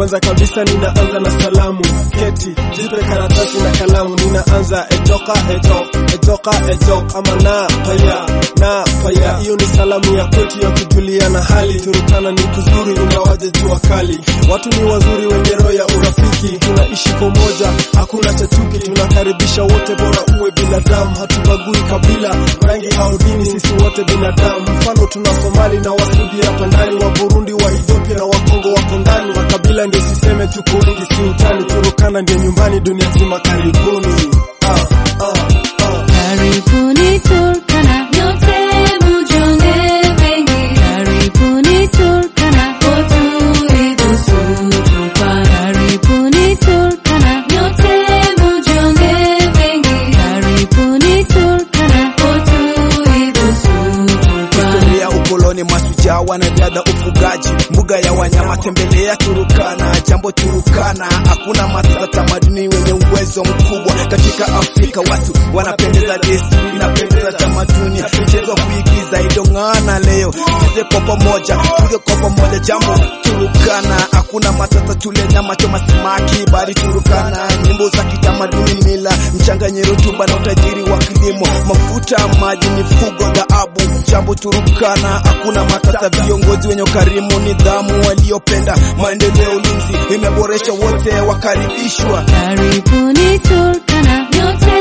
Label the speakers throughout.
Speaker 1: Kwanza kabisa ninaanza na salamu, keti jipe karatasi na kalamu. Ninaanza etoka etok etoka etok, ama na paya na paya. Hiyo ni salamu ya kwetu ya kujuliana hali. Turukana ni kuzuri, ingawaje jua kali. Watu ni wazuri, wenye roho ya urafiki. Tunaishi kwa umoja, hakuna cha chuki. Tunakaribisha wote, bora uwe binadamu. Hatubagui kabila, rangi au dini, sisi wote binadamu. Mfano tuna Somali na Wasudi hapa ndani, wa Burundi, wa Ethiopia na Wakongo wako ndani. Makabila ndio siseme, tuko wengi, si utani. Turukana ndio nyumbani, dunia nzima karibuni. Ah, ah, ah.
Speaker 2: Karibuni Turkana, nyote mjione wengi. Karibuni Turkana, utulivu tupa. Karibuni Turkana, nyote mjione wengi. Karibuni Turkana, utulivu tupa.
Speaker 3: Historia ukoloni, masujaa, wanariadha, ufugaji, mbuga ya wanyama, tembelea Turukana. Jambo Turukana, hakuna matata, tamaduni wenye uwezo mkubwa katika Afrika. Watu wanapendeza, desturi inapendeza, tamaduni, mchezo wa kuigiza idong'ana. Leo tuze kwa pamoja, tuze kwa pamoja, jambo Turukana, hakuna matata, tule nyama, choma samaki, bali Turukana, nyimbo za kitamaduni, mila, mchanganye rutuba na utajiri wa kilimo, mafuta, maji, mifugo, dhahabu. Jambo Turukana, hakuna matata, viongozi wenye ukarimu, nidhamu, waliopenda maendeleo, ulinzi imeboresha, wote wakaribishwa.
Speaker 2: Karibuni Turkana, nyote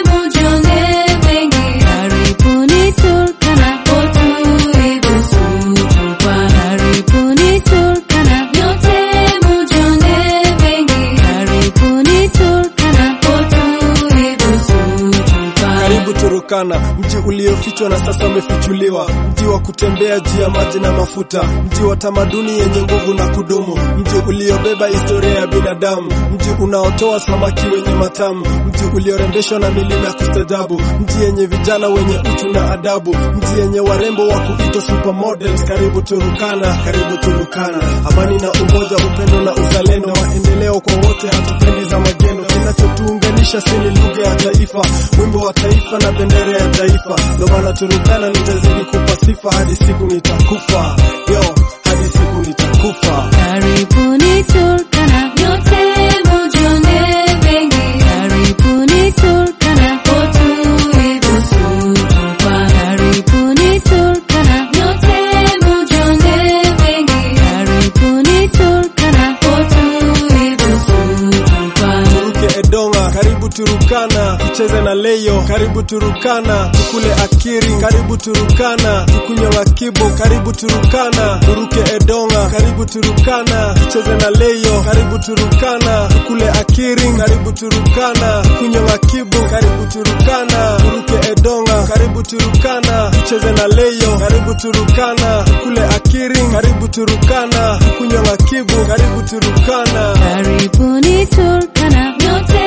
Speaker 2: mjione wengi. Karibuni Turkana, utulivu tupa. Karibuni Turkana, nyote mjione wengi. Karibuni Turkana, utulivu tupa.
Speaker 1: Karibu Turukana, mji uliofichwa na sasa umefichuliwa, mji wa kutembea juu ya maji na mafuta, mji wa tamaduni yenye nguvu na kudumu, mji uliobeba historia ya binadamu, mji unaotoa samaki wenye matamu, mji uliorembeshwa na milima ya kustajabu, mji yenye vijana wenye utu na adabu, mji yenye warembo wa kuitwa supermodels. Karibu Turukana, karibu Turukana, amani na umoja, upendo na uzalendo, maendeleo kwa wote, hatupendi za magendo. Kinachotuunganisha si ni lugha ya taifa, wimbo wa taifa na bendera ya taifa. Ndo maana Turukana nitazidi kupa sifa hadi siku nitakufa, yo, hadi siku nitakufa.
Speaker 2: Karibuni Turkana, nyote mjione wengi. Karibuni Turkana, utulivu tupa. Karibuni Turkana, nyote mjione wengi. Karibuni Turkana, utulivu tupa.
Speaker 1: Turuke Edonga, karibu Turukana, tucheze na leyo, karibu Turukana, tukule akiri, karibu Turukana, tukunywe makibo, karibu Turukana, turuke Edonga, karibu Turukana, tucheze na leyo, karibu Turukana, tukule akiri, karibu Turukana, tukunywe makibo, karibu Turukana, turuke Edonga, karibu Turukana, tucheze na leyo, karibu Turukana, tukule akiri, karibu Turukana, tukunywe makibo, karibu Turukana.
Speaker 2: Karibuni Turkana, nyote